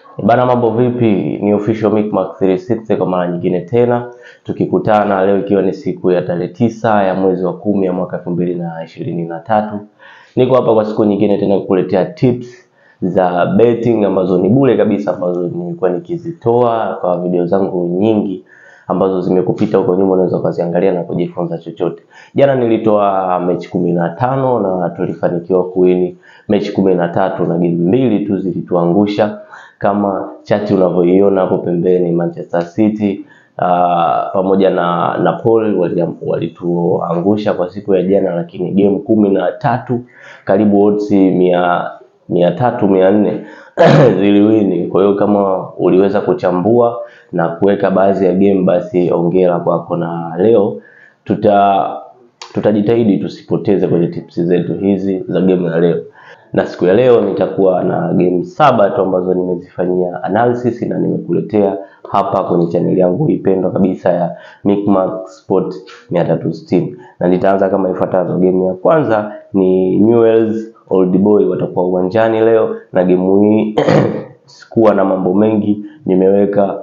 Bana, mambo vipi? Ni official Micmac 360 kwa mara nyingine tena tukikutana leo, ikiwa ni siku ya tarehe tisa ya mwezi wa kumi ya mwaka elfu mbili na ishirini na tatu. Niko hapa kwa siku nyingine tena kukuletea tips za betting ambazo ni bure kabisa, ambazo nimekuwa nikizitoa kwa video zangu nyingi ambazo zimekupita huko nyuma, unaweza ukaziangalia na kujifunza chochote. Jana nilitoa mechi kumi na tano na tulifanikiwa kuwini mechi kumi na tatu na game mbili tu zilituangusha kama chati unavyoiona hapo pembeni. Manchester City uh, pamoja na Napoli walituangusha kwa siku ya jana, lakini game kumi na tatu karibu odds mia mia tatu mia nne ziliwini. Kwa hiyo kama uliweza kuchambua na kuweka baadhi ya game, basi ongera kwako, na leo tuta tutajitahidi tusipoteze kwenye tips zetu hizi za game ya leo na siku ya leo nitakuwa na game saba tu ambazo nimezifanyia analysis na nimekuletea hapa kwenye chaneli yangu ipendwa kabisa ya Micmac Sport 360 na nitaanza kama ifuatavyo. Game ya kwanza ni Newell's Old Boy watakuwa uwanjani leo, na game hii sikuwa na mambo mengi, nimeweka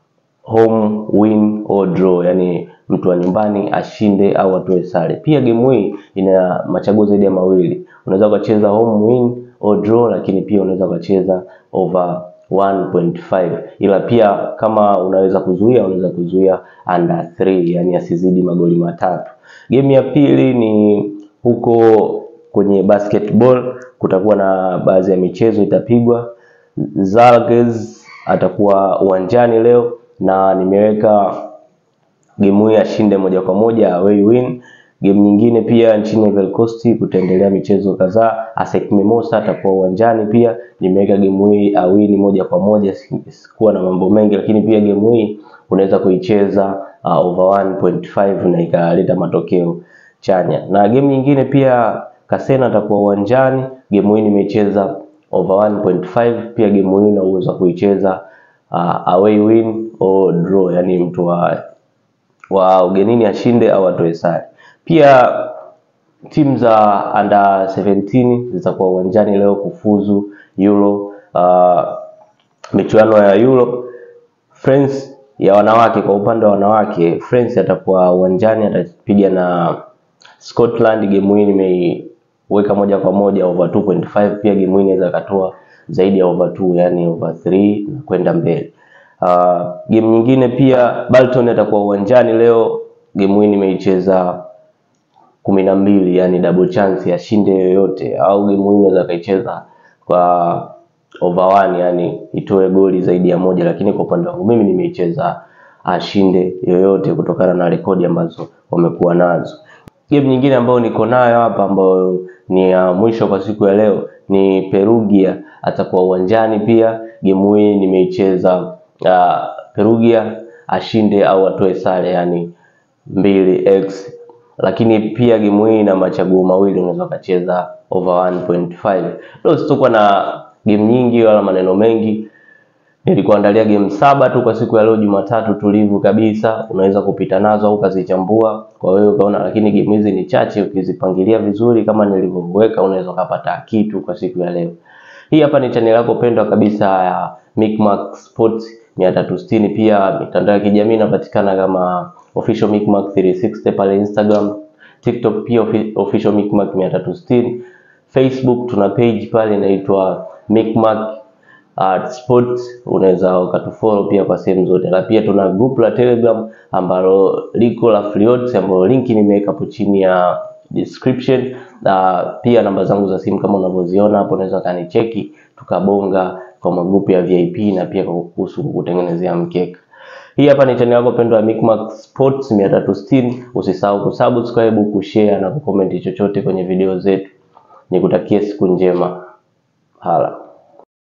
home win or draw, yani mtu wa nyumbani ashinde au atoe sare. Pia game hii ina machaguo zaidi ya mawili, unaweza ukacheza home win or draw, lakini pia unaweza ukacheza over 1.5, ila pia kama unaweza kuzuia, unaweza kuzuia under 3, yani asizidi magoli matatu. Game ya pili ni huko kwenye basketball, kutakuwa na baadhi ya michezo itapigwa. Zalgiris atakuwa uwanjani leo na nimeweka game hii ashinde moja kwa moja away win. Game nyingine pia nchini Ivory Coast kutaendelea michezo kadhaa. ASEC Mimosas atakuwa uwanjani pia, nimeweka game hii awini moja kwa moja, sikuwa na mambo mengi, lakini pia game hii unaweza kuicheza uh, over 1.5 na ikaleta matokeo chanya. Na game nyingine pia Kasena atakuwa uwanjani, game hii nimecheza over 1.5, pia game hii una uwezo kuicheza uh, away win or draw, yani mtu wa wa ugenini ashinde au atoe sare. Pia timu za under 17 zitakuwa uwanjani leo kufuzu Euro, uh, michuano ya Euro. France ya wanawake, kwa upande wa wanawake, France atakuwa uwanjani atapiga na Scotland. Game hii nimeiweka moja kwa moja over 2.5. Pia game hii inaweza katoa zaidi ya over 2, yani over 3 na kwenda mbele. Uh, game nyingine pia Bolton atakuwa uwanjani leo. Game hii nimeicheza kumi na mbili, yani double chance ashinde yoyote, au game hii unaweza kaicheza kwa over one, yani itoe goli zaidi ya moja, lakini kwa upande wangu mimi nimeicheza ashinde yoyote kutokana na rekodi ambazo wamekuwa nazo. Game nyingine ambayo niko nayo hapa ambayo ni ya uh, mwisho kwa siku ya leo ni Perugia atakuwa uwanjani pia. Game hii nimeicheza Uh, Perugia ashinde au atoe sare yani 2x, lakini pia game hii ina machaguo mawili, unaweza ukacheza over 1.5. Leo sitakuwa na game nyingi wala maneno mengi, nilikuandalia game saba tu kwa siku ya leo Jumatatu tulivu kabisa, unaweza kupita nazo au ukazichambua kwa wewe ukaona, lakini game hizi ni chache, ukizipangilia vizuri kama nilivyoweka, unaweza ukapata kitu kwa siku ya leo. Hii hapa ni channel yako pendwa kabisa ya Micmac Sports 360. Pia mitandao ya kijamii inapatikana kama official Micmac 360 pale Instagram, TikTok pia official Micmac 360. Facebook tuna page pale inaitwa Micmac uh, Sports, unaweza ukatufollow pia kwa sehemu zote, na pia tuna group la Telegram ambalo liko la Free ambalo linki nimeweka hapo chini ya description na uh, pia namba zangu za simu kama unavyoziona hapo, unaweza kanicheki tukabonga kwa magrupu ya VIP na pia kuhusu kutengenezea mkeka. Hii hapa ni channel yako pendwa ya Micmac Sports 360. Usisahau kusubscribe, kushare na kucomment chochote kwenye video zetu. Nikutakie siku njema. Hala.